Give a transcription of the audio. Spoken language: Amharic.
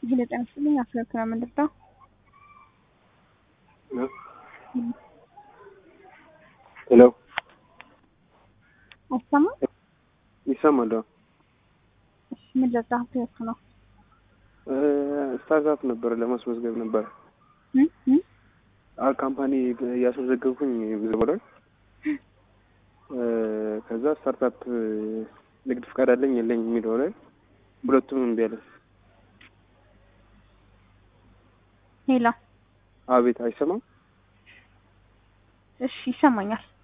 ሄሎ ጤና ይስጥልኝ። አስረክና ምንድነው? ሄሎ አይሰማም? ይሰማል? እሺ ምን ልርዳህ? ትክክል ነው። ስታርታፕ ነበረ ለማስመዝገብ ነበረ እም እም አ ካምፓኒ እያስመዘገብኩኝ ምዝበላል ከዛ ስታርታፕ ንግድ ፍቃድ አለኝ የለኝ የሚለው ላይ ሁለቱም እምቢ አለ። ሄሎ አቤት አይሰማም? እሺ ይሰማኛል።